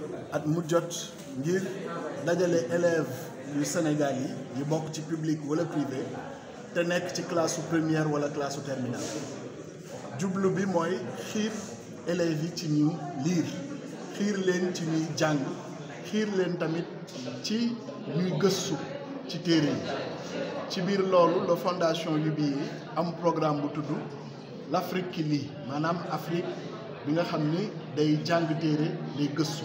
at mu jot ngir dajale élèves yu Sénégal yi yi bokk ci public wala privé te nekk ci classe su première wala classe su terminale jublu bi mooy xiir élèves yi ci ñu liir xiir leen ci ñuy jàng xiir leen tamit ci ñuy gëstu ci téere yi ci biir loolu la fondation UBA am programme bu tudd l'Afrique qui lit maanaam Afrique bi nga xam ni day jàng téere day gëstu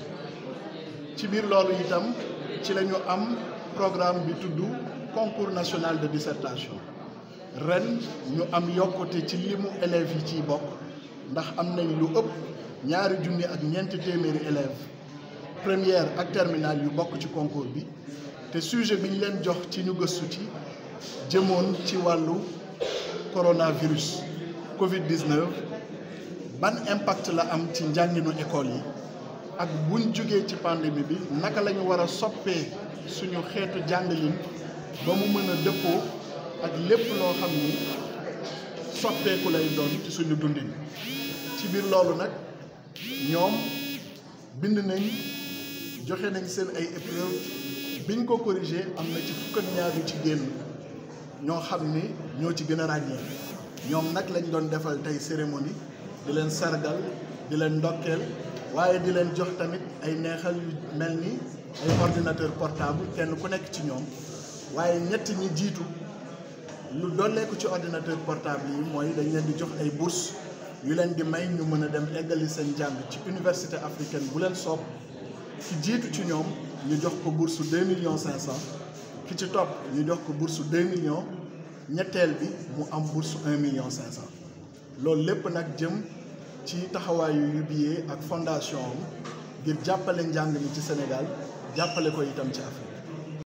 ci biir loolu itam ci la ñu am programme bi tudd concours national de dissertation ren ñu am yokkute ci limu élèves yi ciy bokk ndax am nañ lu ëpp ñaari junni ak ñeenti téeméeri élèves première ak terminale yu bokk ci concours bi te sujet bi ñu leen jox ci ñu gëstu ci jëmoon ci wàllu coronavirus Covid 19 ban impact la am ci njànginu école yi ak buñ jógee ci pandémie bi naka la ñu war a soppee suñu xeetu jàngalin ba mu mën a dëppoo ak lépp loo xam ni soppeeku lay doon ci suñu dundin ci biir loolu nag ñoom bind nañ joxe nañ seen ay épreuve biñ ko corrigé am na ci fukk ak ñaar yu ci génn ñoo xam ni ñoo ci gën a ràññee ñoom nag lañ doon defal tey cérémonie di leen sargal di leen ndokkeel waaye di leen jox tamit ay neexal yu mel ni ay ordinateur portable kenn ku nekk ci ñoom waaye ñett ñi jiitu lu dolleeku ci ordinateur portable yi mooy dañ leen di jox ay bourse yu leen di may ñu mën a dem eggali seen jàng ci université africaine bu leen soob ki jiitu ci ñoom ñu jox ko bourse deux millions cinq cent ki ci topp ñu jox ko bourse deux millions ñetteel bi mu am bourse un million cinq cent loolu lépp nag jëm ci taxawaayu UBA ak fondation am ngir jàppale njàng mi ci Sénégal jàppale ko itam ci Afrique